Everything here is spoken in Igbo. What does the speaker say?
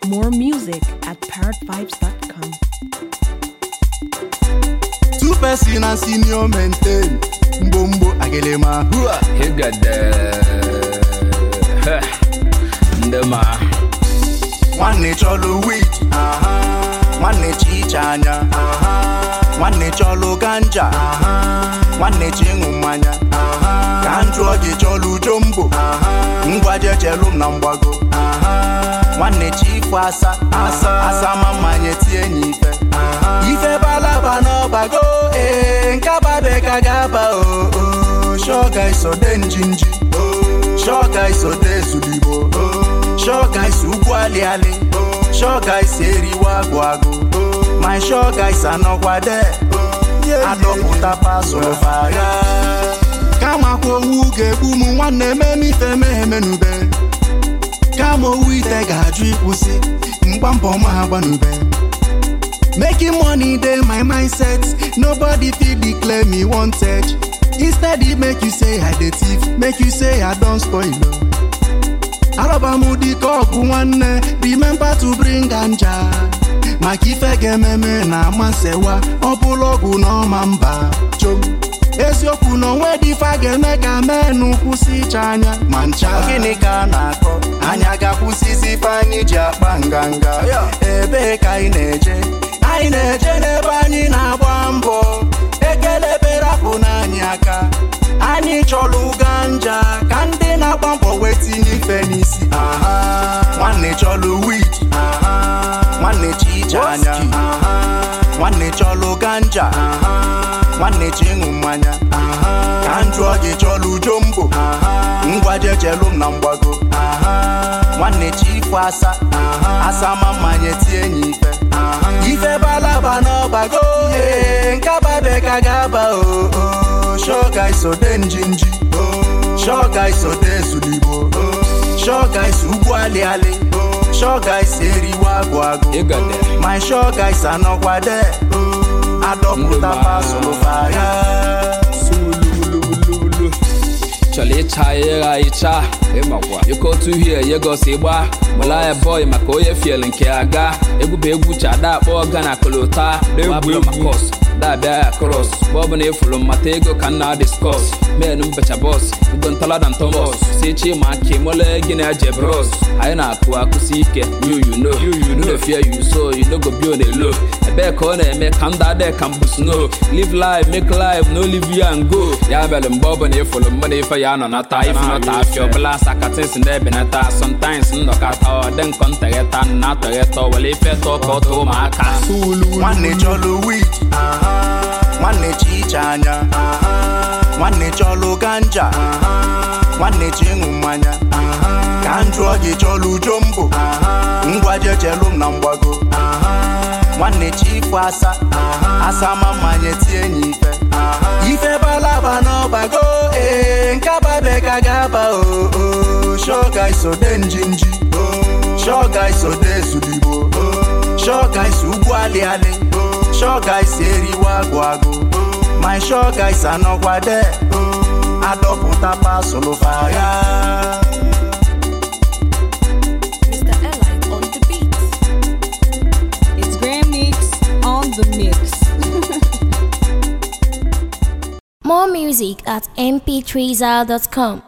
More music at parrotvibes.com. two person and senior maintain mgbomgbo agelema hua Higade ndị ma nwanne chọlụ wit nwanne chi iche anya nwanne chọlụ ganja nwanne chi ịṅụ mmanya ka m jụọ gị chọlụ jombo ngwa jechelụ m na mgbago nwanne chi ifo asa asa asa ma mmanya tie enyi ife ife balaba n'ọbago ee nkababe ka ga-aba o o shoga isode njinji shoga isode ezuligbo shoga isi ugwu aliali shoga isi eriwe agụ agụ my shoga isi anọkwade adọpụta pasụrụ fagha kama kwa owu ga-egbu m nwanne ememe ife mehemenube kama owu ite ga-ajụ ịkwụsị mgba mbọ ma ha gbanube Making money dey my mindset. Nobody fit declare me wanted. Instead, it make you say I dey thief, make you say I don spoil. oh. Alabamu di ọgwụ nwanne, remember to bring ganja. Maka ife ga-ememe na amansewa, ọ bụla ọgwụ na ọma mba. Chom. eziokwu na onwe dị ife a ga-eme ka menụ kwụsị iche anya ma ncha gịnị ka a na-akọ anya ga-akwụsịzi ife anyị ji akpa nganga ebee ka anyị na-eje anyị na-eje n'ebe anyị na-agba mbọ ekele berapụ n'anyị aka anyị chọrọ ganja ka ndị na-agba mbọ wee tinye ife n'isi aha nwanne chọrọ wit nwanne chi iche anya nwanne chọrọ ganja nwanne chi ịṅụ mmanya ka m jụọ gị chọlụ jombo ngwa jechelụ m na mgbago nwanne chi ifo asa asa ma mmanya tie enyi ife ife balaba n'ọbago ee nkababe ka ga-aba o o shoga isode njinji shoga isode ezuligbo shoga isi ugwu aliali shoga isi eriwe agụ agụ Ịgade my shoga isi anọkwade adọpụta Ndụma. pasụlụ fagha sulululu chọrọ ịcha ịgha ịcha ịmakwa ịkọ otu uhie yegosi gba mụlaya bọị maka onye fiel nke aga egwu bụ egwu chada akpọ gana kolota egwu makos dabịa ya kros mgbe ọbụla ịfụrụ mmata ego ka nna diskọs men mbecha bọs ugo ntalada ntomos si chi ma ka ịmụle gị na je bros anyị na-akụ akụsi ike you you know you know fear you so you no go be on a low ebee ka ọ na-eme ka ndụ adị ka mbụ snow live life make life no live you and go ya mere mgbe ọbụla ịfụrụ mmadụ ife ya nọ nata ife nọta afịa ọbụla sakatins na-ebenata sometimes nnọkọta ọ dị nkọ ntegheta na atọgheta were ife tọọ ka ọ tụọ ụmụaka nwanne chọlụ wit nwanne chi iche anya nwanne chọlụ ganja nwanne chi ịṅụ mmanya ka m jụọ gị chọlụ jombo ngwa jechelụ m na mgbago nwanne chi ifo asa asa ma mmanya tie enyi ife ife balaba n'ọbago ee nkababe ka ga-aba o o shoga isode njinji shoga isode ezuligbo shoga isi ugwu aliali shoga isi eriwe agụ agụ my shoga isi anọkwade adọpụta pasụlụ fagha Mr. Elite on the beat. It's Grand Mix on the mix. More music at mp3zal.com.